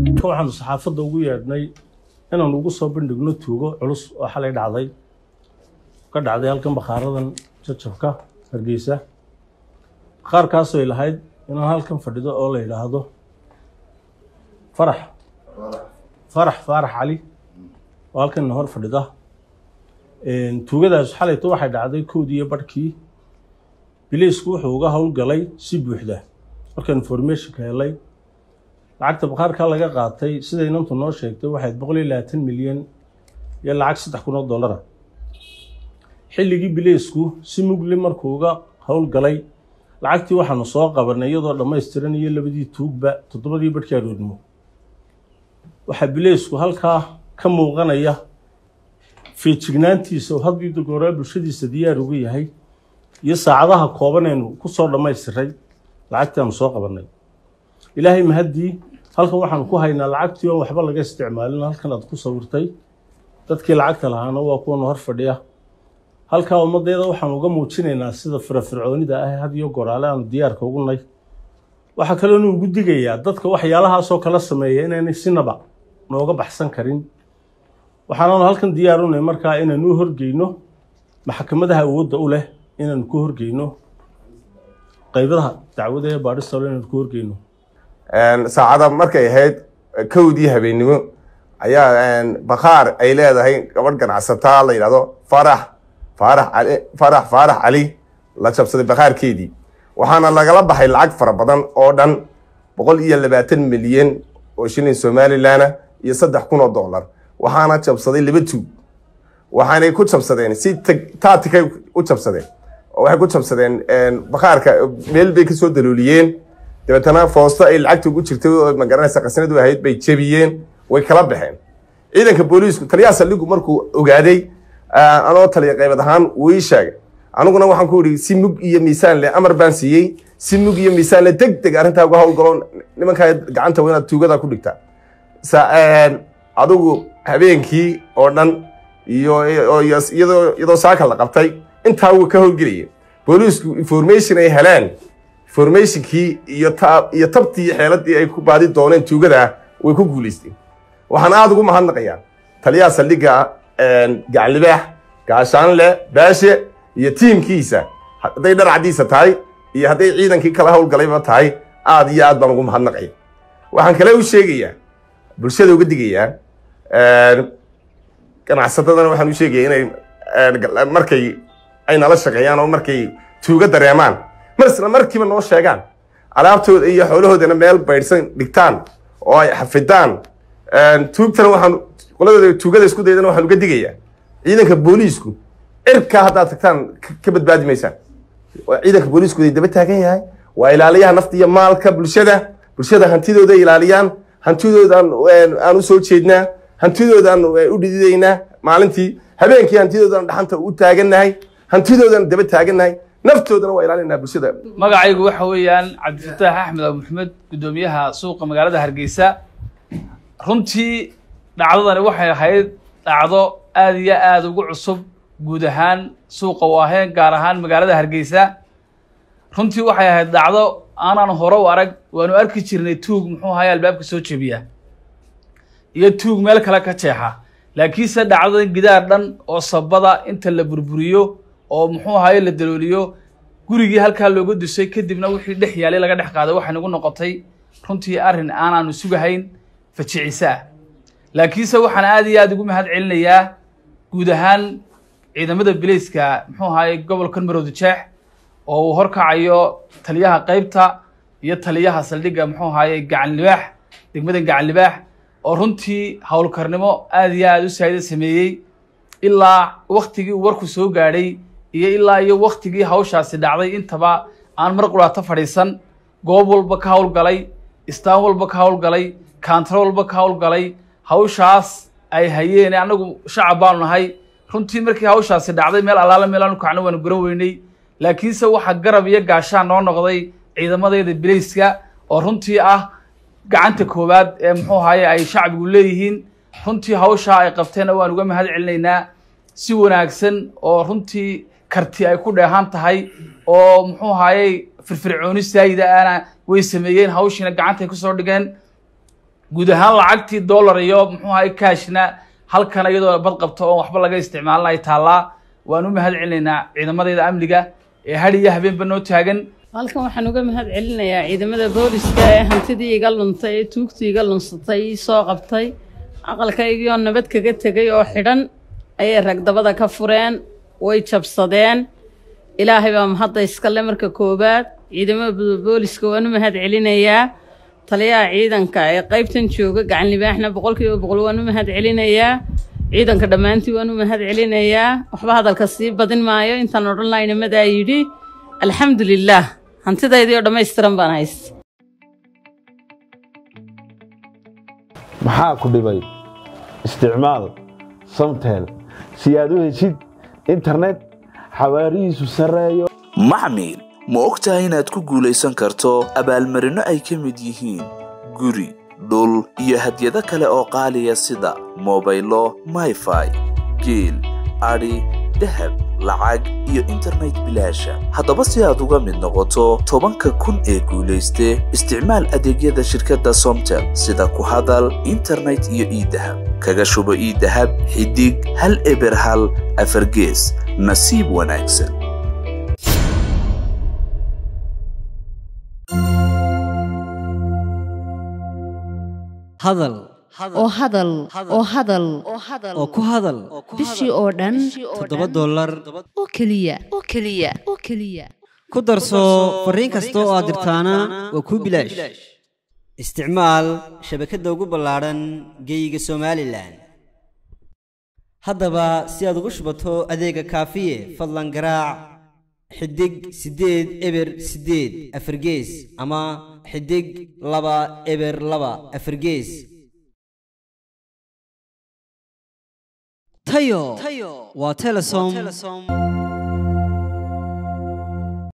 waxaanu saxaafadda ugu yeedhnay inaanu ugu soo bandhigno tuugo culus oo xalay dhacday ka dhacday halkan bakhaaradan jajabka hargeysa bakhaarkaasoo ay lahayd inaan halkan fadhido oo la yidhaahdo farax farax faarax cali oo halkan hor fadhida tuugadaas xalayto waxay dhacday kowdii iyo barhkii bileysku wuxuu uga howlgalay si buuxda markaan informationka helay lacagta bakhaarka laga qaatay sida inantu noo sheegtay waxayd boqol iyo labaatan milyan iyo lacag saddex kun oo dollara xilligii bileysku si mugli markuu uga howlgalay lacagtii waxaanu soo qabanay iyadoo dhammaystiran iyo labadii tuugba toddobadii barhkii aroodnimo waxaa bileysku halkaa ka muuqanaya feejignaantiisa oo haddii dogoraa bulshadiisa diyaar uga yahay iyo saacadaha koobanaynu ku soo dhammaystiray lacagtii aanu soo qabannay ilaahay mahaddii halkan waxaanu ku haynaa lacagtii oon waxba laga isticmaalin halkan aad ku sawirtay dadkii lacagta lahaana waa kuwana hor fadhiya halkaa ummaddeeda waxaanu uga muujinaynaa sida firafircoonida ah had iyo goraale aanu diyaarka ugu nay waxaa kaloonu ugu digayaa dadka waxyaalahaasoo kala sameeya inaynay sinaba nooga baxsan karin waxaanaanu halkan diyaarunay markaa inaanu u horgeyno maxkamadaha awoodda u leh inaanu ku horgeyno qaybaha dacwada ee baadhista ole inaanu ku horgeyno saacada markay ahayd kowdii habeennimo ayaa bakhaar ay leedahay gabadh ganacsataa la yidhahdo farax faarax cali farax faarax cali la jabsaday bakhaarkeedii waxaana lagala baxay lacag fara badan oo dhan boqol iyo labaatan milyan oo shilin somalilanna iyo saddex kun oo dollar waxaana jabsaday laba tuug waxaanay ku jabsadeen si taatikay u jabsadeen oo waxay ku jabsadeen bakhaarka meel bay kasoo dalooliyeen dabeetana foosto ay lacagta ugu jirtay oo magaranaysa qasnadu ahayd bay jebiyeen way kala baxeen ciidanka booliisku taliyaha saldhigu markuu ogaaday anoo taliya qaybad ahaan wuu ii sheegay aniguna waxaan ku idhi si mug iyo miisaan leh amar baan siiyey si mug iyo miisaan leh deg deg arrintaa uga howlgalo nimankaa gacanta waa inaad tuugada ku dhigtaa adigu habeenkii oo dhan iyo iyadoo saaka la qabtay intaa wuu ka howlgelayay booliisku information ay heleen informationkii iyo iyo tabtii iyo xeeladii ay ku baadi dooneen tuugada way ku guulaysteen waxaan aada ugu mahadnaqayaa taliyaha saldhigga gacanlibaax gaashaanle baashe iyo tiimkiisa hadday dharcadiisa tahay iyo hadday ciidankii kala howlgalayba tahay aada iyo aad baan ugu mahadnaqaya waxaan kale u sheegayaa bulshada uga digayaa ganacsatadana waxaan u sheegaya inay markay ay nala shaqeeyaan oo markay tuuga dareemaan marsna markiiba noo sheegaan alaabtooda iyo xoolahoodana meel baydhsan dhigtaan oo ay xafidaan tuugtana waxaan qoladooda tuugada isku daydana waxaan uga digayaa ciidanka booliisku cirkaa haddaad tagtaan ka badbaadi maysaan ciidanka booliisku way daba taagan yahay waa ilaaliyaha nafta iyo maalka bulshada bulshada hantidooda ilaaliyaan hantidoodan aan u soo jeednaa hantidoodan u dhididaynaa maalintii habeenkii hantidoodan dhaxanta u taagannahay hantidoodan daba taagannahay naftoodana waa ilaalinaa bulshada magacaygu waxa weeyaan cabdifataax axmed abu maxamed guddoomiyaha suuqa magaalada hargeysa runtii dhacdadani waxay ahayd dhacdo aada iyo aada ugu cusub guud ahaan suuqa u aheen gaar ahaan magaalada hargeysa runtii waxay ahayd dhacdo aanaan hore u arag waanu arki jirnay tuug muxuu ahaye albaabka soo jebiya iyo tuug meel kale ka jeexa laakiinse dhacdadan gidaar dhan oo sabada inta la burburiyo oo muxuu ahaye la dalooliyo gurigii halkaa looga dusay kadibna wixii dhex yaalay laga dhex qaaday waxay nagu noqotay runtii arrin aanaanu sugahayn fajicisa ah laakiinse waxaan aada iyo aada ugu mahad celinayaa guud ahaan ciidamada bilayska muxuu ahaye gobolkan marowda jeex oo uu horkacayo taliyaha qeybta iyo taliyaha saldhigga muxuu ahaye gacan libaax degmadan gacan libaax oo runtii howlkarnimo aada iyo aada u saa'ida sameeyey ilaa waktigii uu warku soo gaadhay iyo ilaa iyo waktigii hawshaasi dhacday intaba aan mar quraato fadhiisan goob walba ka howlgalay istaan walba ka howlgalay kaantaro walba ka howlgalay hawshaas ay hayeen annagu shacab baanu nahay runtii markii hawshaasi dhacday meel allaala meel aanu kacno waanu garan weynay laakiinse waxaa garab iyo gaashaan noo noqday ciidamadayda bilayska oo runtii ah gacanta koowaad ee muxuu ahaye ay shacbigu leeyihiin runtii hawshaa ay qabteenna waan uga mahad celinaynaa si wanaagsan oo runtii karti ay ku dheehan tahay oo muxuu ahaayey firfircooni saayida ana way sameeyeen hawshiina gacantay kusoo dhigeen guud ahaan lacagtii dollar iyo muxuu ahay cashna halkan iyadoo bad qabto oon waxba laga isticmaalin ay taallaa waan u mahad celinaynaa ciidamadayda amniga ee hadh iyo habeenba noo taagan halkan waxaan uga mahad celinayaa ciidamada booliska ee hantidii iga luntay ee tuugtii iga lunsatay ii soo qabtay aqalkaygii oo nabad kaga tegay oo xidhan ayay ragdabada ka fureen way jabsadeen ilaahay baa mahadda iskale marka koowaad ciidamada booliska waan u mahad celinayaa taliyaha ciidanka ee qaybtan jooga gacan libaaxna boqolkiiba boqol waan u mahad celinayaa ciidanka dhammaantii waan u mahad celinayaa waxba hadalka sii badin maayo intaan odhan laynamadaa yidhi alxamdu lilaah hantidaydii oo dhammaystiran baan haysta maxaa ku dhibay isticmaal samtel si aad u heshid internet xawaarihiisu sarreeyo maxmil ma og tahay inaad ku guulaysan karto abaalmarinno ay ka mid yihiin guri dhul iyo hadyado kale oo qaaliya sida mobaylo mayfai geel adhi dahab lacag iyo internet bilaasha haddaba si aad uga mid noqoto tobanka kun ee guulayste isticmaal adeegyada shirkadda somtel sida ku hadal internet iyo iidahab kaga shubo iidahab xidig hal eber hal afargees nasiib wanaagsan hadal oo hadal oo hadal oo ku hadal bishii oo dhan toddoba dollar oo keliya oo keliya oo keliya ku darso fariin kasta oo aad dirtaana waa kuu bilaash isticmaal shabakadda ugu ballaadhan geeyiga somalilan haddaba si aad ugu shubato adeega kaafiye fadlan garaac xidig siddeed eber siddeed afargees ama xidig laba eber laba afargees tayo waa telesom